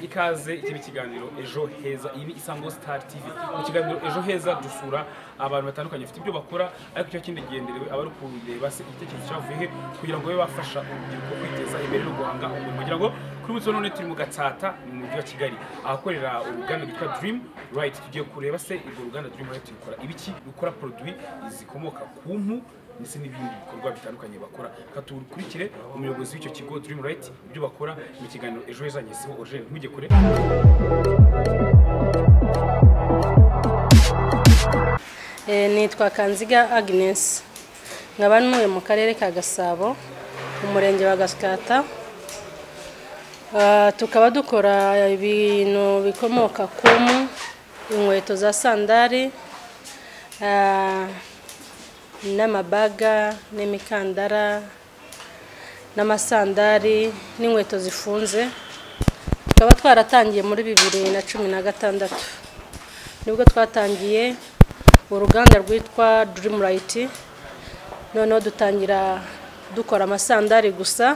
ikaze ikiba ikiganiro ejo heza iyi ni isango sitari tivi mu kiganiro ejo heza dusura abantu batandukanye bafite ibyo bakora ariko icyo kindi gihenderewe abari kureba se igitekerezo cyavuye he kugira ngo babe bafasha urubyiruko kwiteza imbere no guhanga umurimo kugira ngo kuri ubu none turi mu gatsata mu mujyi wa kigali ahakorera uruganda rwitwa dirimu rayiti tugiye kureba se urwo ruganda dirimu rayiti rukora ibiki rukora poroduwi zikomoka ku mpu ndetse n'ibindi bikorwa bitandukanye bakora katukurikire umuyobozi w'icyo kigo dirimu rayiti ibyo bakora mu kiganiro ejo heza ngezeho origine ntujye kure Eh, nitwa kanziga agnes nkaba ntuye mu karere ka gasabo mu murenge wa gasikata Ah, tukaba dukora ibintu bikomoka ku mpu inkweto za sandari ah, n'amabaga n'imikandara n'amasandari n'inkweto zifunze tukaba twaratangiye muri bibiri na cumi na gatandatu nibwo twatangiye uruganda rwitwa dirimu rayiti noneho dutangira dukora amasandari gusa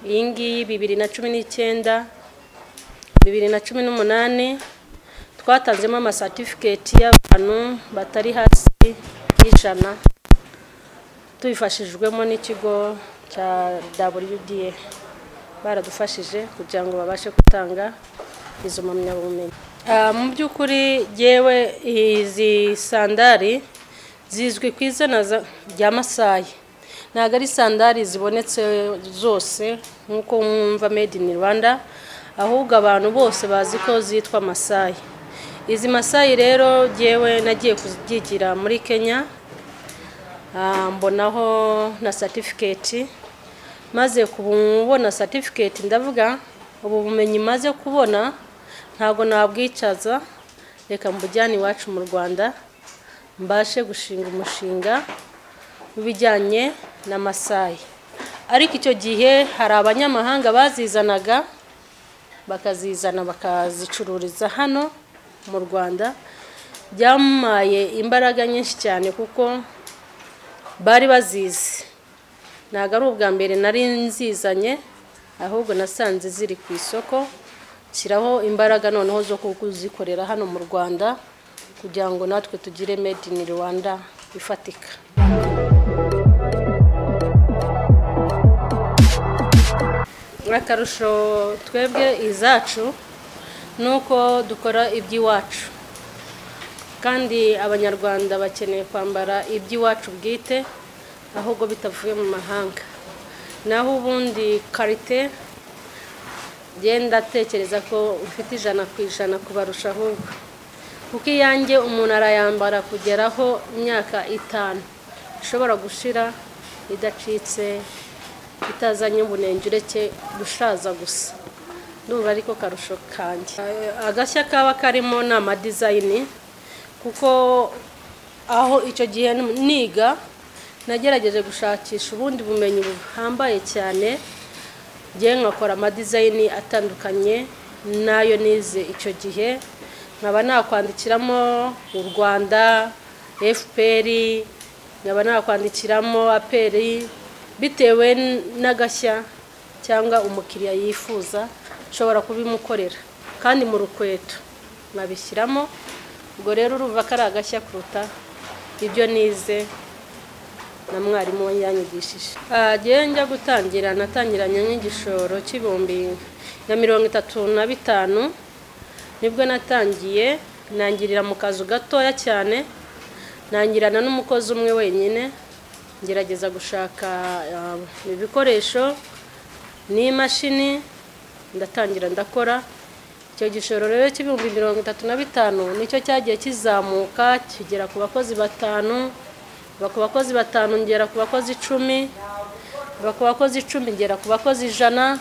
iyi ngiyi bibiri na cumi n'icyenda bibiri na cumi n'umunani twatanzemo amasatifiketi y'abantu batari hasi y'ijana tubifashijwemo n'ikigo cya wda baradufashije kugira ngo babashe gutanga izo mpamyabumenyi Ah, mu by'ukuri yewe izi sandari zizwi ku izina za- rya masayi ntabwo ari sandari zibonetse zose nk'uko mwumva made in rwanda ahubwo abantu bose bazi ko zitwa masayi izi masayi rero yewe nagiye kuzibyigira muri kenya Ah, mbonaho na satifiketi maze kubona satifiketi ndavuga ubu bumenyi maze kubona ntabwo nabwicaza reka mbujyane iwacu mu rwanda mbashe gushinga umushinga w'ibijyanye na masayi ariko icyo gihe hari abanyamahanga bazizanaga bakazizana bakazicururiza hano mu rwanda byamumaye imbaraga nyinshi cyane kuko bari bazizi ntabwo ari ubwa mbere nari nzizanye ahubwo nasanze ziri ku isoko nshyiraho imbaraga noneho zo kuzikorera hano mu rwanda kugira ngo natwe tugire made in rwanda ifatika akarusho twebwe izacu ni uko dukora iby'iwacu kandi abanyarwanda bakeneye kwambara iby'iwacu bwite ahubwo bitavuye mu mahanga naho ubundi karite genda atekereza ko ufite ijana ku ijana kubarusha ahubwo kuko iyanjye umuntu arayambara kugeraho imyaka itanu ishobora gushira idacitse itazanye ubunenge ureke gushaza gusa ndumva ariko karusho kanjye agashya kaba karimo ni amadizayini kuko aho icyo gihe niga nagerageje gushakisha ubundi bumenyi buhambaye cyane njye nkakora amadizayini atandukanye n'ayo nize icyo gihe nkaba nakwandikiramo u rwanda fpr nkaba nakwandikiramo aperi bitewe n'agashya cyangwa umukiriya yifuza nshobora kubimukorera kandi mu rukweto nkabishyiramo ubwo rero urumva ko ari agashya kuruta ibyo nize na mwarimu we yanyigishije agiye njya gutangira natangiranye n'igishoro cy'ibihumbi na mirongo itatu na bitanu nibwo natangiye nangirira mu kazu gatoya cyane nangirana n'umukozi umwe wenyine ngerageza gushaka ah, ibikoresho n'imashini ndatangira ndakora icyo gishoro rero cy'ibihumbi mirongo itatu na bitanu nicyo cyagiye kizamuka kigera ku bakozi batanu kuva ku bakozi batanu ngera ku bakozi icumi kuva ku bakozi icumi ngera ku bakozi ijana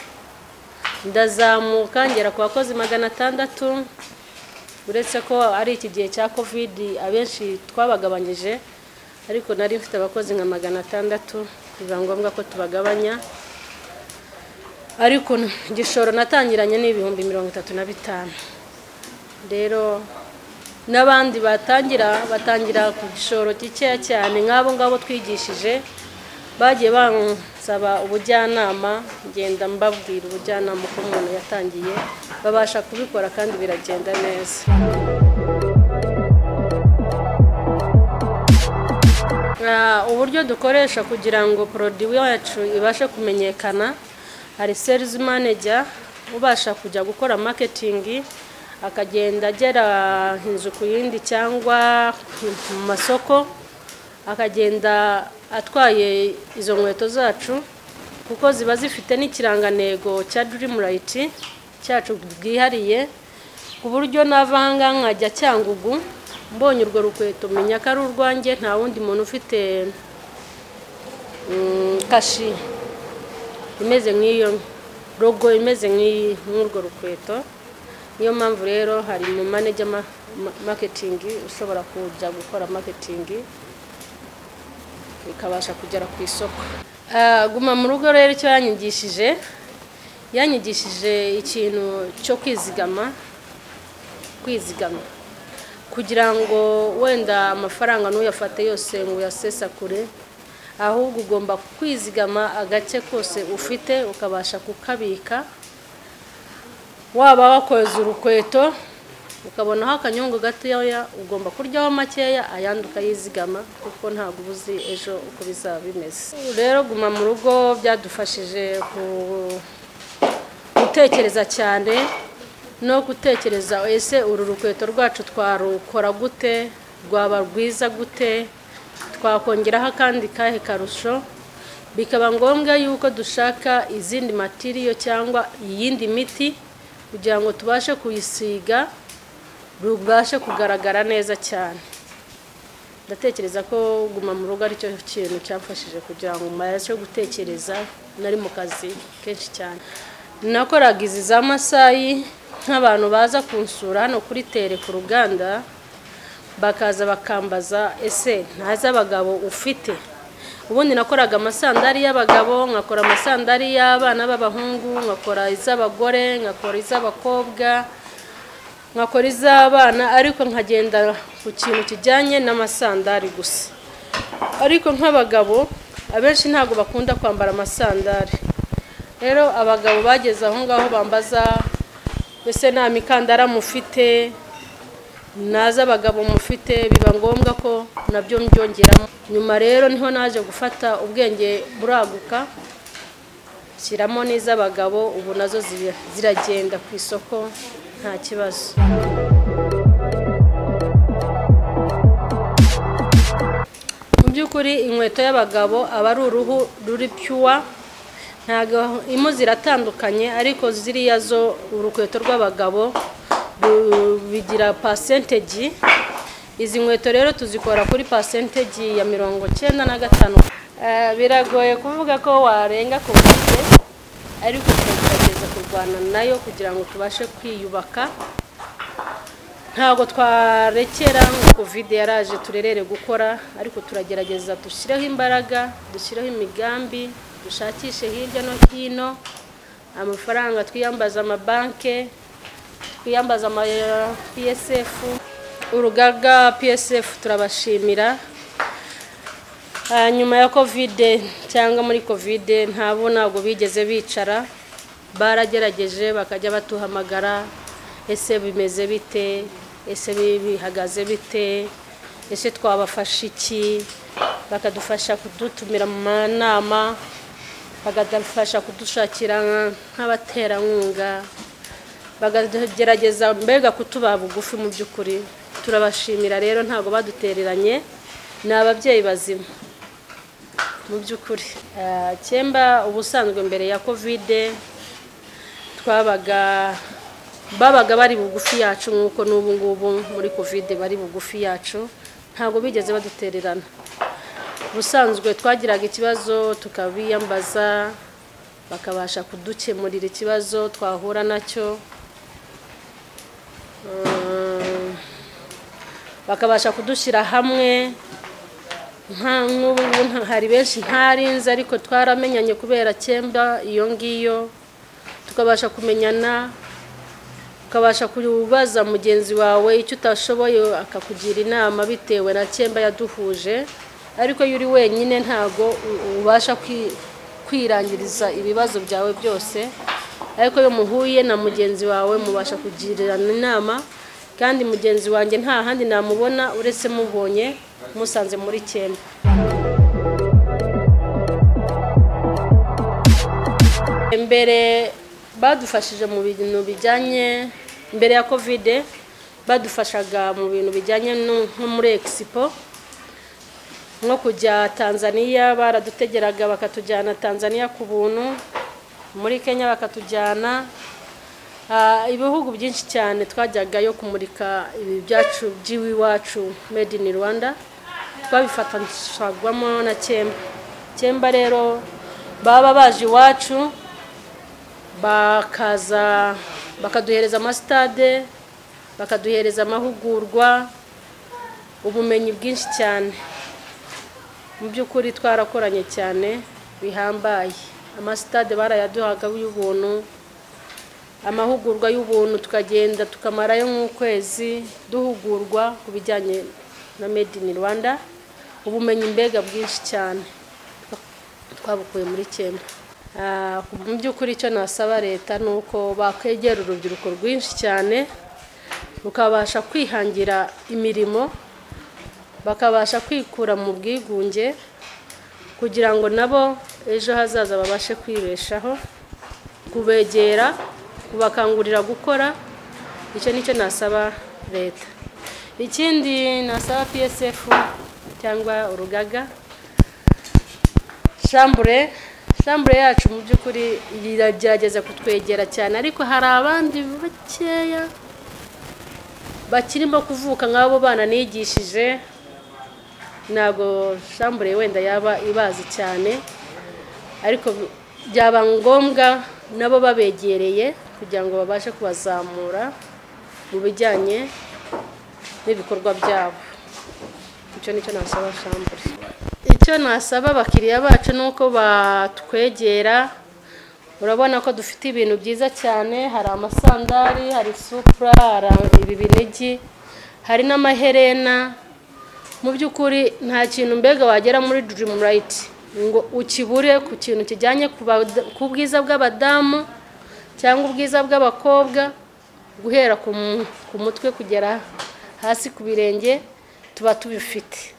ndazamuka ngera ku bakozi magana atandatu uretse ko ari iki gihe cya kovidi abenshi twabagabanyije ariko nari mfite abakozi nka magana atandatu biba ngombwa ko tubagabanya ariko igishoro natangiranye ni ibihumbi mirongo itatu na bitanu rero n'abandi batangira batangira ku gishoro gikeya cyane nk'abo ngabo twigishije bagiye nsaba ubujyanama ngenda mbabwira ubujyanama uko umuntu yatangiye babasha kubikora kandi biragenda neza Ah, uburyo dukoresha kugira ngo porodiwi yacu ibashe kumenyekana hari serizi maneja ubasha kujya gukora maketingi akagenda agera inzu ku yindi cyangwa mu masoko akagenda atwaye izo nkweto zacu kuko ziba zifite n'ikirangantego cya dirimu rayiti cyacu bwihariye ku buryo navanga nkajya cyangugu mbonye urwo rukweto menya ko ari urwanjye nta wundi muntu ufite mm, kashi imeze nk'iyo rogo imeze nk'iyi nk'urwo rukweto niyo mpamvu rero hari mu maneja ma- ma- maketingi ushobora kujya gukora maketingi ikabasha kugera ku isoko Ah, guma mu rugo rero icyo yanyigishije yanyigishije ikintu cyo kwizigama kwizigama kugira ngo wenda amafaranga ntuyafate yose ngo uyasesakure ahubwo ugomba kwizigama agace kose ufite ukabasha kukabika waba wakoze urukweto ukabonaho akanyungu gatoya ugomba kuryaho makeya ayandi ukayizigama kuko ntabwo uba uzi ejo uko bizaba bimeze rero guma mu rugo byadufashije ku- gutekereza cyane no gutekereza ese uru rukweto rwacu twarukora gute rwaba rwiza gute twakongeraho akandi kahe karusho bikaba ngombwa yuko dushaka izindi matiriyo cyangwa iyindi miti kugira ngo tubashe kuyisiga rubashe kugaragara neza cyane ndatekereza ko guma mu rugo aricyo kintu cyamfashije kugira ngo mbashe gutekereza nari mu kazi kenshi cyane nakoraga izi za masayi nk'abantu baza kunsura hano kuri tere ku ruganda bakaza bakambaza ese ntazi abagabo ufite ubundi nakoraga amasandari y'abagabo nkakora amasandari y'abana b'abahungu nkakora iz'abagore nkakora iz'abakobwa nkakora iz'abana ariko nkagenda ku kintu kijyanye n'amasandari gusa ariko nk'abagabo abenshi ntabwo bakunda kwambara amasandari rero abagabo bageze aho ngaho bambaza mbese nta mikandara mufite naza abagabo mufite biba ngombwa ko nabyo mbyongeramo nyuma rero niho naje gufata ubwenge buraguka shyiramo n'iz'abagabo ubu nazo zira- ziragenda ku isoko nta kibazo mu by'ukuri inkweto y'abagabo aba ari uruhu ruri pyuwa ntabwo impu ziratandukanye ariko ziriya zo urukweto rw'abagabo ru- bigira pasentegi izi nkweto rero tuzikora kuri pasentegi ya mirongo cyenda na gatanu Eh, biragoye kuvuga ko warenga ku bwite ariko tugerageza kurwana nayo kugira ngo tubashe kwiyubaka ntabwo twarekera ngo kovide yaraje turerere gukora ariko turagerageza dushyireho imbaraga dushyireho imigambi dushakishe hirya no hino amafaranga twiyambaza amabanke twiyambaza ama eh, psf urugaga psf turabashimira Ah, nyuma ya kovide cyangwa muri kovide ntabo ntabwo bigeze bicara baragerageje bakajya batuhamagara ese bimeze bite ese bi- bihagaze bite ese twabafasha iki bakadufasha kudutumira mu manama bakadufasha kudushakira nk'abaterankunga bakagerageza mbega kutuba bugufi mu by'ukuri turabashimira rero ntabwo badutereranye ni ababyeyi bazima mu by'ukuri Eh, cyemba ubusanzwe mbere ya kovide twabaga babaga bari bugufi yacu nk'uko n'ubu ngubu muri kovide bari bugufi yacu ntabwo bigeze badutererana ubusanzwe twagiraga ikibazo tukabiyambaza bakabasha kudukemurira ikibazo twahura nacyo Eh, bakabasha kudushyira hamwe nta nk'ubu ngubu nta- hari benshi ntarinze ariko twaramenyanye kubera cyemba iyo ngiyo tukabasha kumenyana ukabasha kubaza mugenzi wawe icyo utashoboye akakugira inama bitewe na cyemba yaduhuje ariko iyo uri wenyine ntabwo u- ubasha kwi- kwirangiriza ibibazo byawe byose ariko iyo muhuye na mugenzi wawe mubasha kugirirana inama kandi mugenzi wanjye nta handi namubona uretse mubonye musanze muri cyenda mbere badufashije mu bintu bijyanye mbere ya kovide badufashaga mu bintu bijyanye no- nko muri egisipo nko kujya tanzania baradutegeraga bakatujyana tanzania ku buntu muri kenya bakatujyana Ah, ibihugu byinshi cyane twajyagayo kumurika ibi byacu by'iwacu made in rwanda twabifatanyijwemo na cyemba cyemba rero baba baje iwacu bakaza bakaduhereza amasitade bakaduhereza amahugurwa ubumenyi bwinshi cyane mu by'ukuri twarakoranye cyane bihambaye amasitade barayaduhaga y'ubuntu amahugurwa y'ubuntu tukagenda tukamarayo nk'ukwezi duhugurwa ku bijyanye na made in rwanda ubumenyi mbega bwinshi cyane twabukuye muri cyemba Ah, mu by'ukuri icyo nasaba leta ni uko bakwegera urubyiruko rwinshi cyane rukabasha kwihangira imirimo bakabasha kwikura mu bwigunge kugira ngo nabo ejo hazaza babashe kwibeshaho kubegera kubakangurira gukora icyo nicyo nasaba leta ikindi nasaba psf cyangwa urugaga shambure shambure yacu mu by'ukuri iragerageza kutwegera cyane ariko hari abandi bakeya bakirimo kuvuka nk'abo bana nigishije ntabwo shambure wenda yaba ibazi cyane ariko byaba ngombwa nabo babegereye kugira ngo babashe kubazamura mu bijyanye n'ibikorwa byabo icyo nicyo nasaba shambure icyo nasaba abakiriya bacu ni uko batwegera urabona ko dufite ibintu byiza cyane hari amasandari hari supura hari ibi binigi hari n'amaherena mu by'ukuri nta kintu mbega wagera muri dirimu rayiti ngo ukibure ku kintu kijyanye ku bada- ku bwiza bw'abadamu cyangwa ubwiza bw'abakobwa guhera ku mu- ku mutwe kugera hasi ku birenge tuba tubifite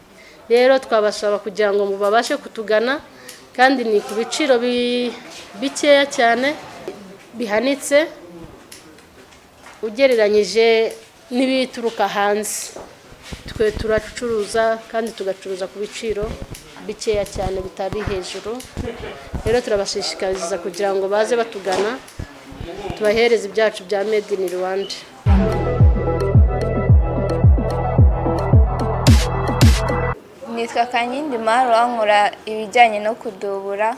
rero twabasaba kugira ngo babashe kutugana kandi ni ku biciro bi- bikeya cyane bihanitse ugereranyije n'ibituruka hanze twe turacuruza kandi tugacuruza ku biciro bikeya cyane bitari hejuru rero turabashishikariza kugira ngo baze batugana tubahereze ibyacu bya made in rwanda nitwa kankindi maru nkora ibijyanye no kudubura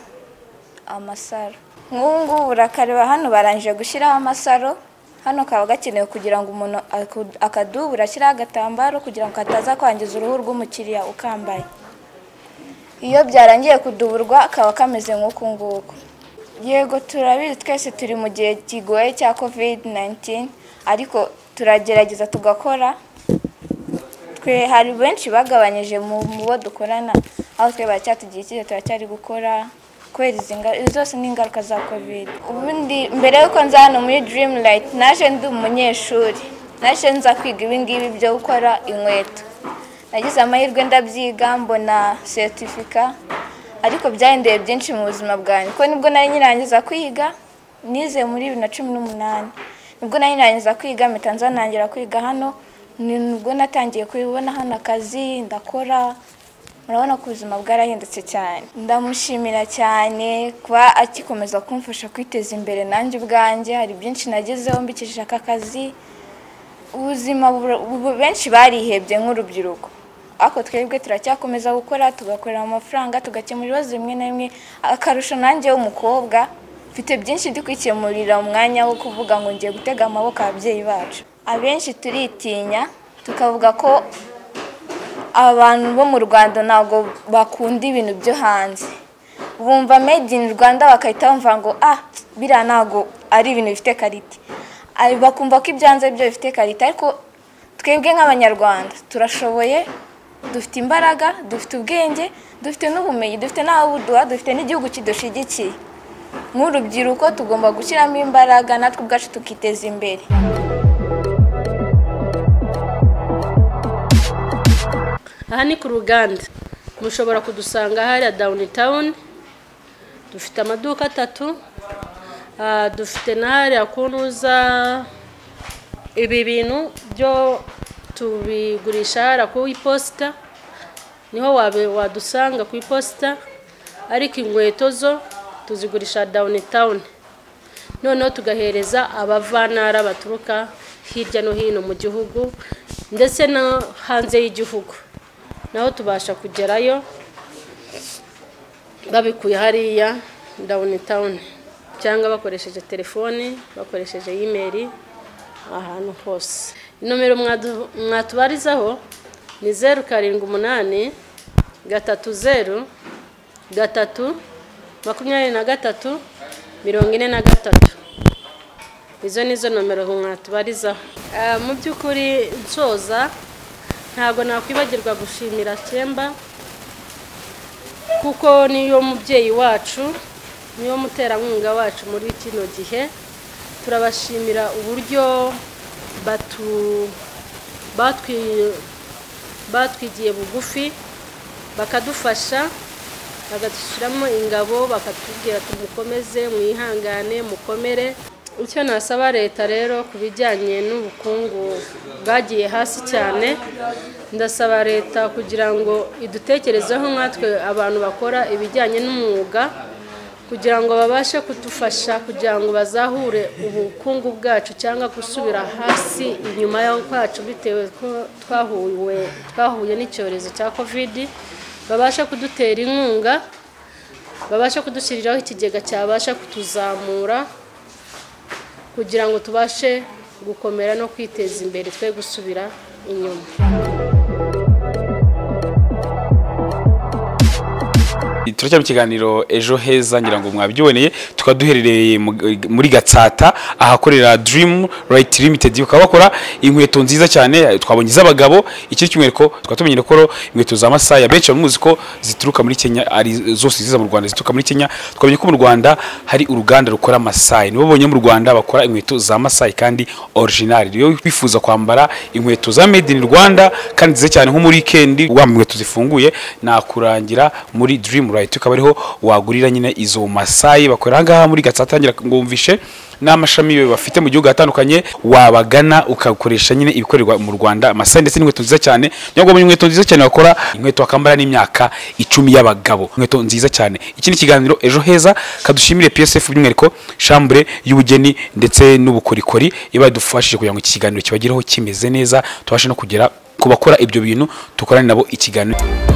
amasaro nk'ubu ngubu urakareba hano barangije gushyiraho amasaro hano kaba gakenewe kugira ngo umuntu aku- akadubura ashyiraho agatambaro kugira ngo kataza kwangiza uruhu rw'umukiriya ukambaye iyo byarangiye kuduburwa kaba kameze nk'uku nguku yego turabizi twese turi mu gihe kigoye cya covid 19 ariko turagerageza tugakora twe hari benshi bagabanyije mu mu bo dukorana aho twe baracyatugiye icyizere turacyari gukora kubera izi nga- izi zose ni ingaruka za covid ubundi mbere y'uko nza hano muri dream light naje ndi umunyeshuri naje nza kwiga ibingibi byo gukora inkweto nagize amahirwe ndabyiga mbona seritifika ariko byahindeye byinshi mu buzima bwanjye kuko nibwo nari nyirangiza kwiga nize muri bibiri na cumi n'umunani nibwo nari nyirangiza kwiga mpita nza nangira kwiga hano ni nibwo natangiye kubibona hano akazi ndakora murabona ko ubuzima bwarahindutse cyane ndamushimira cyane kuba akikomeza kumfasha kwiteza imbere nanjye ubwanjye hari byinshi nagezeho mbikishije aka kazi ubuzima bura- ubu- benshi barihebye nk'urubyiruko ariko twebwe turacyakomeza gukora tugakorera mu mafaranga tugakemura ibibazo bimwe na bimwe akarusho nanjye w'umukobwa mfite byinshi ndi kwikemurira umwanya wo kuvuga ngo ngiye gutega amaboko ababyeyi bacu abenshi turitinya tukavuga ko abantu bo mu rwanda ntabwo bakunda ibintu byo hanze bumva made in rwanda bagahita bumva ngo ah biriya ntabwo ari ibintu bifite karite Ari- bakumva ko ibyo hanze byo bifite karite ariko twebwe nk'abanyarwanda turashoboye dufite imbaraga dufite ubwenge dufite n'ubumenyi dufite n'ababuduha dufite n'igihugu kidushigikiye nk'urubyiruko tugomba gushyiramo imbaraga natwe ubwacu tukiteza imbere aha ni ku ruganda mushobora kudusanga hariya dawuni tawuni dufite amaduka atatu ah, dufite na hariya kunuza ibi bintu byo tubigurisha hariya ku iposita niho wabe- wadusanga ku iposita ariko inkweto zo tuzigurisha dawuni tawuni noneho tugahereza abavantara baturuka hirya no hino mu gihugu ndetse no hanze y'igihugu naho tubasha kugerayo babikuye hariya dawuni tawuni cyangwa bakoresheje telefoni bakoresheje imeri ahantu hose inomero mwadu- mwatubarizaho ni zeru karindwi umunani gatatu zeru gatatu makumyabiri na gatatu mirongo ine na gatatu izo ni zo nomero mwatubarizaho Ah, mu by'ukuri nsoza ntabwo nakwibagirwa gushimira cyemba kuko niyo mubyeyi wacu niyo muterankunga wacu muri kino gihe turabashimira uburyo batu batwi- batwigiye bugufi bakadufasha bagashyiramo ingabo bakatubwira tumukomeze mwihangane mukomere icyo nasaba leta rero ku bijyanye n'ubukungu bwagiye hasi cyane ndasaba leta kugira ngo idutekerezeho nkatwe abantu bakora ibijyanye n'umwuga kugira ngo babashe kudufasha kugira ngo bazahure ubukungu bwacu cyangwa gusubira hasi inyuma y'aho kwacu bitewe ko twahuwe twahuye n'icyorezo cya kovidi babashe kudutera inkunga babashe kudushyiriraho ikigega cyabasha kutuzamura kugira ngo tubashe gukomera no kwiteza imbere twe gusubira inyuma turacyari mu kiganiro ejo heza ngira ngo mwabyiboneye tukaba duherereye mu- muri gatsata ahakorera dream right limited bakaba bakora inkweto nziza cyane twabonye iz'abagabo iki cyumwereko tukaba tumenyere ko ro inkweto za masaya benshi bamuzi ko zituruka muri kenya ari zose ziza mu rwanda zituruka muri kenya twamenye ko mu rwanda hari uruganda rukora masai nibo bonyine mu rwanda bakora inkweto za masai kandi original iyo wifuza kwambara inkweto za made in rwanda kandi nziza cyane nko muri weekend wambaye inkweto zifunguye nakurangira muri dream right ukaba ariho wagurira nyine izo masayi bakorera aha ngaha muri gatsata ngira ngo wumvishe n'amashami be bafite mu gihugu atandukanye wabagana ukakoresha nyine ibikorerwa mu rwanda amasayi ndetse n'inkweto nziza cyane niyo ngo inkweto nziza cyane bakora inkweto bakambara n'imyaka icumi y'abagabo inkweto nziza cyane ikindi kiganiro ejo heza kadushimire psf by'umwihariko shambure y'ubugeni ndetse n'ubukorikori iba yadufashije kugira ngo iki kiganiro kibagereho kimeze neza tubashe no kugera ku bakora ibyo bintu dukorane nabo ikiganiro